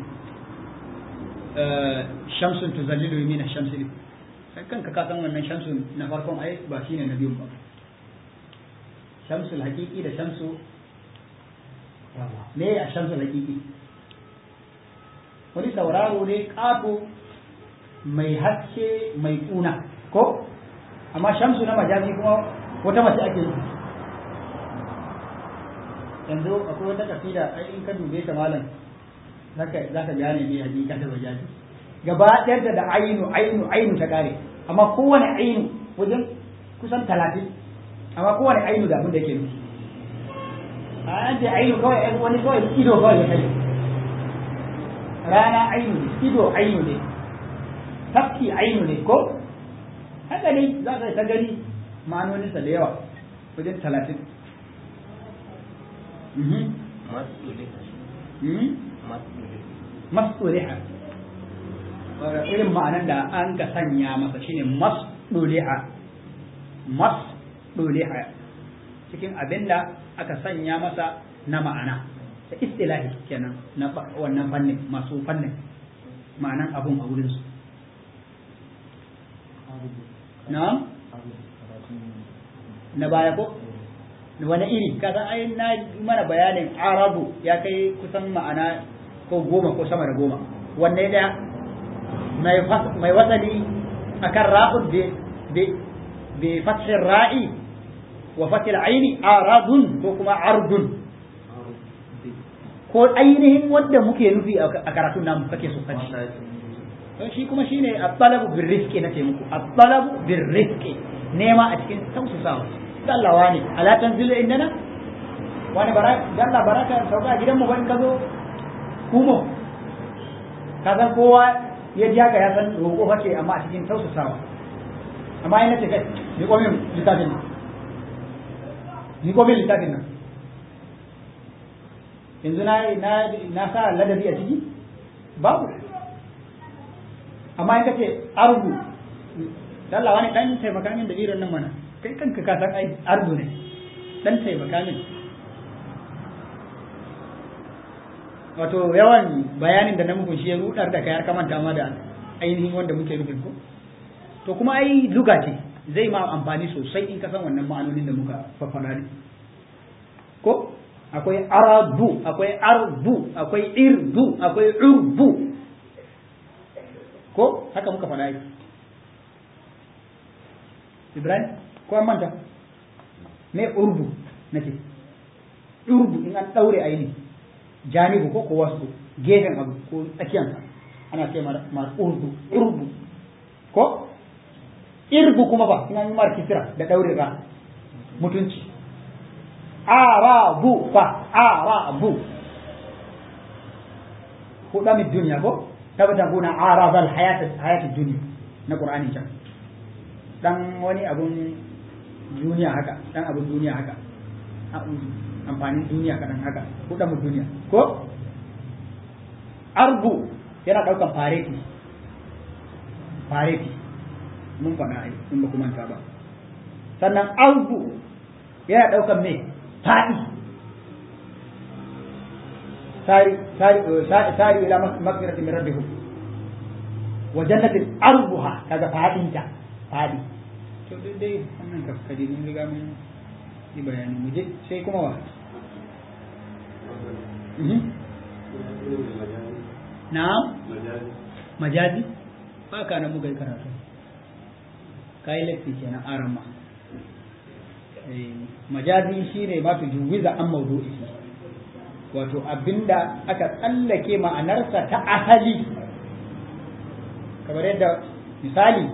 shamsun tuzallilu min shamsi ne sai kanka ka san wannan shamsun na farkon ai ba shine na biyun ba shamsul haqiqi da shamsu me a shamsul haqiqi wani tauraro ne ƙato mai haske mai kuna ko amma shamsu na majazi kuma wata mace ake yi yanzu akwai wata kafida ai in ka dube ta malam zaka zaka gane me hakika ta majazi gaba ɗayar da ainu ainu ainu ta kare amma kowane ainu wajen kusan talatin amma kowane ainu da abin da yake nufi a an ce ainu kawai wani kawai ido kawai ya kai rana ainu ne ido ainu ne tafki ainu ne ko haka ne za ka ta gani ma'anoninsa da yawa wajen talatin masduliha irin ma'anar da an ka sanya masa shine masduliha masduliha cikin abin da aka sanya masa na ma'ana da istilahi kenan na wannan fannin masu fannin ma'anan abun a wurinsu na na baya ko wani iri kaza ai na mana bayanin arabu ya kai kusan ma'ana ko goma ko sama da goma wanne daya mai wasali akan ra'ud bi fathin ra'i wa fathil aini aradun ko kuma ardun ko ainihin wanda muke nufi a karatun namu kake so kaji don shi kuma shine at-talabu bir rizqi nace muku at-talabu bir rizqi nema a cikin tausasawa Allah wani ala tanzilu indana wani bara Allah baraka sauka gidan mu ban ka zo kumo ka san kowa ya ji haka ya san roƙo kake amma a cikin tausasawa amma yana ce kai ni komin littafin nan ni komin littafin nan yanzu na na na sa ladabi a ciki babu amma in kace arbu Allah wani dan taimaka min da irin nan mana kai kanka ka san ai arbu ne dan taimaka min wato yawan bayanin da na muku shi ya rudar da kai har ka manta ma da ainihin wanda muke nufin ko to kuma ai luga ce zai ma amfani sosai in ka san wannan ma'anonin da muka faffara ne ko akwai aradu akwai arbu akwai irdu akwai urbu ko haka muka faɗa yi ibrahim ko an manta me urbu nake urbu in an ɗaure aini janibu ko ko wasu gefen abu ko tsakiyansa ana ce mar urbu urbu ko irbu kuma ba in an yi mar kisira da ɗaure ra mutunci arabu fa arabu huɗa min duniya ko tabtaguna arabal hayat hayat dunya na qur'ani can dan wani abun duniya haka dan abun duniya haka amfanin duniya kadan haka huɗa mu duniya ko arbu yana daukan fareti fareti mun faɗa ai in ba kuma ba sannan arbu yana daukan me faɗi ساري ساري ساري الى مغفرة من ربكم وجنة أرضها كذا فادي انت فادي to dai dai wannan kafkadi mun riga mun yi bayani mu je sai kuma wa na'am majazi ba ka na muka yi karatu kai lafi kenan arama majazi shine ma tu juwiza an mawdu'i wato abinda aka tsallake ma'anarsa ta asali kamar yadda misali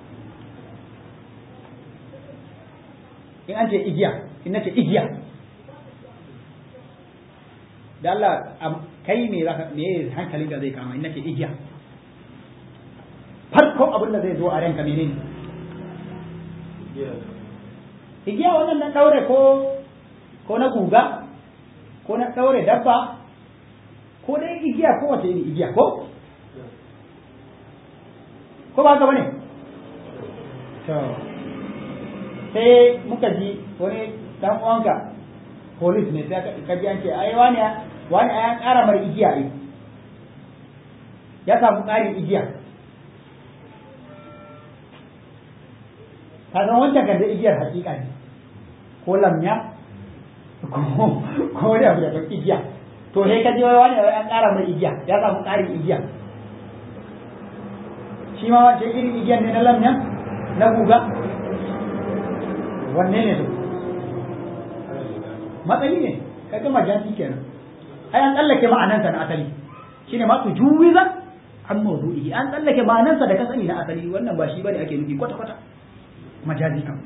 in an ce igiya in nace igiya da Allah kai me zaka me hankalin da zai kama in nace igiya farko abin da zai zo a ranka menene igiya wannan na daure ko ko na guga ko na ɗaure dabba ko dai igiya ko wace iri igiya ko ko ba gaba ne to sai muka ji wani dan uwanka police ne sai ka ji an ce ai wani wani an ƙara mar igiya ne ya samu ƙarin igiya ka san wancan kan da igiyar hakika ne ko lamya ko wani abu da ɗan igiya to sai ka ji wani wani an ƙara mai igiya ya samu ƙarin igiya shi ma wancan irin igiyan ne na lamyan na guga wanne ne to matsayi ne ka ga majansi kenan ai an tsallake ma'anansa na asali shine ma su juwiza an mawdu'i an tsallake ma'anansa da ka sani na asali wannan ba shi bane ake nufi kwata kwata majazi kam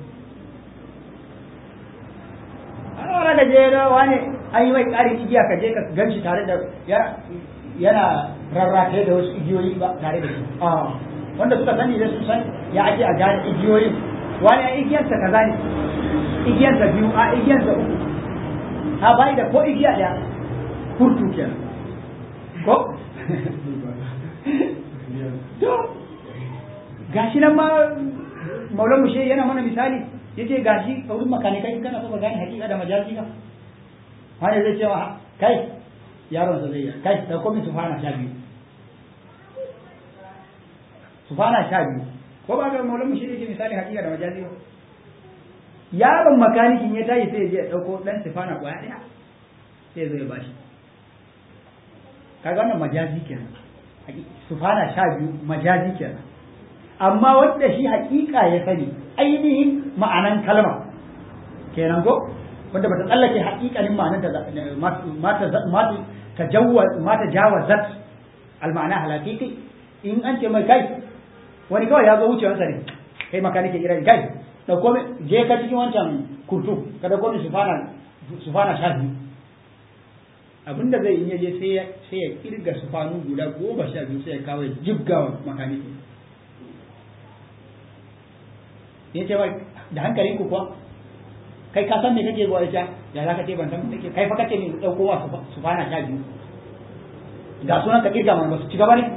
ana da je wani an yi mai ƙarin igiya ka je ka gan shi tare da yana rarrataye da wasu igiyoyi ba tare da shi wanda suka sani da sun san ya ake a gane igiyoyin wani a igiyarsa kaza ne igiyarsa biyu a igiyarsa uku ha bai da ko igiya ɗaya kurtu kenan ko to gashi nan ma maulan mushe yana mana misali yace gashi a wurin makanikai kana so ka gane hakika da majazi ka wani zai ce wa kai yaron sa zai yi kai da komai su fana sha biyu su fana sha biyu ko ba ga maulan mushe yake misali hakika da majazi ba yaron makanikin ya tashi sai ya je ya dauko dan sifana kwaya daya sai ya zo ya bashi kaga wannan majazi kenan sufana sha biyu majazi kenan amma wanda shi hakika ya sani ainihin ma'anan kalma kenan ko wanda bata tsallake hakikanin ma'anar da mata mata tajawwaz mata jawazat al-ma'ana halakiki in an ce mai kai wani kawai ya zo wucewansa ne kai makanike irin kai da kome je ka cikin wancan kurtu ka da kome sufana sufana sha biyu abinda zai yi je sai ya sai ya kirga sufanu guda goma sha biyu sai ya kawo jibga wa makaniki ya ce mai da hankalin ku kuwa kai ka san me kake zuwa ita ya za ka ce ban san me kake kai fa kace ne dauko wa sufana sha biyu ga sunan ka kirga mana ba su ci gaba ne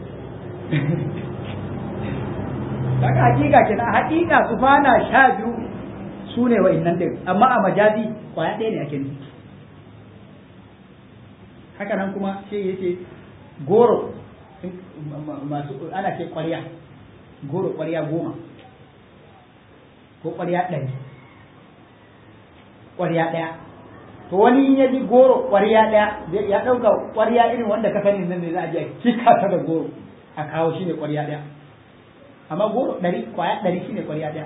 daga hakika kenan hakika sufana sha biyu su ne wa'innan din amma a majazi kwaya ɗaya ne ake nufi haka nan kuma sai ya ce goro masu ana ce ƙwarya goro ƙwarya goma ko ƙwarya ɗari ƙwarya ɗaya to wani in ya ji goro ƙwarya ɗaya ya ɗauka ƙwarya irin wanda ka sani nan ne za a je kika ta da goro a kawo shi ne ƙwarya ɗaya amma goro ɗari ƙwaya ɗari shi ne ƙwarya ɗaya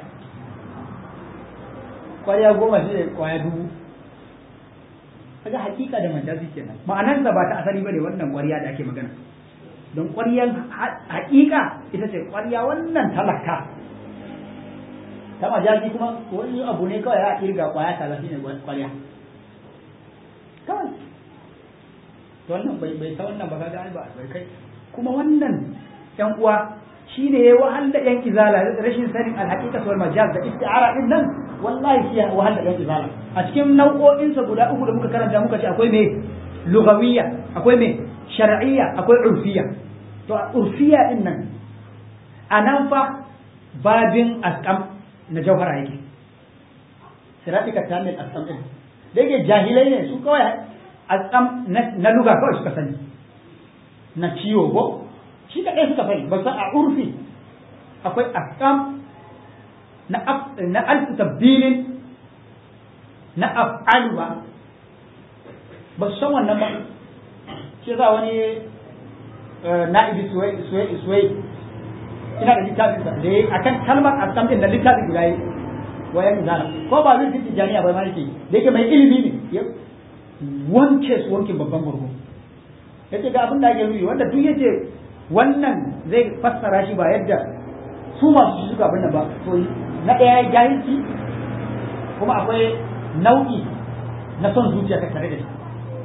ƙwarya goma shi ne ƙwaya dubu kaga hakika da majazi kenan ma'anar da ba ta asali bane wannan ƙwarya da ake magana don ƙwaryan hakika ita ce ƙwarya wannan talaka ta majazi kuma wani abu ne kawai ya kirga ƙwaya kaza shine ƙwarya kawai to wannan bai bai san wannan ba kaga ba bai kai kuma wannan yan uwa shine ya wahal da yan izala rashin sanin alhaqiqa wal majaz da isti'ara din nan wallahi shi ya wahal da yan izala a cikin nau'o'insa guda uku da muka karanta muka ce akwai me lugawiyya akwai me shar'iyya akwai urfiyya to a urfiyya din nan a nan fa babin asqam na jauhara yake siratika tamil asqam din da yake jahilai ne su kawai asqam na luga kawai suka sani na ciwo ko shi kaɗai suka sani ba a urfi akwai asqam na na alfu tabdilin na af'alu ba ba su san wannan ba shi za wani na'ibi suwai ina da littafin sa da a kan kalmar asam din da littafin guda yi wayan zana ko ba zai fiti jami'a ba ma yake da yake mai ilimi ne wanke su wankin babban gurgu yace ga abin da ake nufi wanda duk yace wannan zai fassara shi ba yadda su masu shi suka abin ba to na ɗaya jahilci kuma akwai nau'i na son zuciya ta tare da shi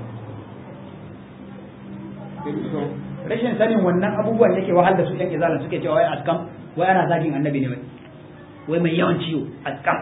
rashin sanin wannan abubuwan yake wahal da su yan izalan suke cewa wai askam wai ana zagin annabi ne wai wai mai yawan ciwo askam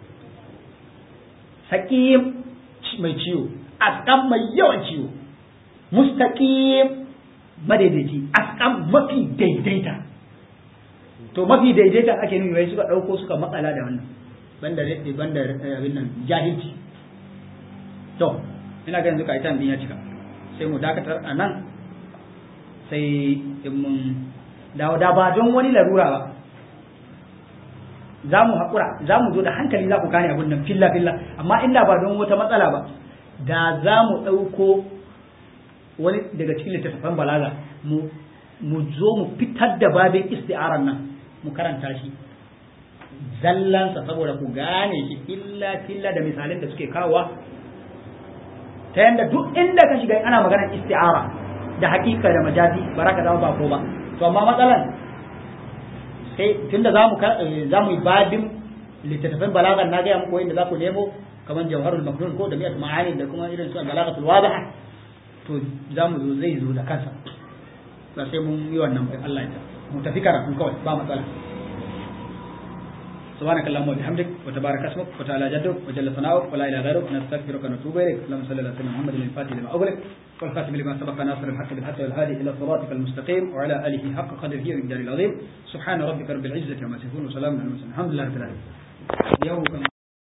saqim mai ciwo askam mai yawan ciwo mustaqim madaidaici askam mafi daidaita to mafi daidaita ake nuni wai suka dauko suka matsala da wannan banda banda abin nan jahilci to ina ganin duka ita din ya cika sai mu dakatar a nan sai in mun dawo da ba don wani larura ba za mu haƙura za mu zo da hankali za ku gane abin nan filla filla amma inda ba don wata matsala ba da za mu ɗauko wani daga cikin littattafan balaga mu mu zo mu fitar da babin isti'arar nan mu karanta shi zallansa saboda ku gane shi illa filla da misalin da suke kawowa ta yanda duk inda ka shiga ana maganar isti'ara da hakika da majazi ba za ka zama ba ko ba to amma matsalan sai tunda za mu za mu yi babin littattafan balagan na gaya muku inda za ku nemo kamar jawharul maknun ko da miyat ma'ani da kuma irin su balagatul wadiha to za mu zo zai zo da kansa ba sai mun yi wannan bai Allah ya ta mu tafi karatu kawai ba matsala
سبحانك اللهم وبحمدك وتبارك اسمك وتعالى جدك وجل ثناؤك ولا اله غيرك نستغفرك ونتوب اليك اللهم صل على سيدنا محمد الفاتح لما اغلق والخاتم لما سبق ناصر الحق بالحق والهادي الى صراطك المستقيم وعلى اله حق قدره ومقداره العظيم سبحان ربك رب العزه عما يصفون وسلام على المرسلين الحمد لله رب العالمين يوم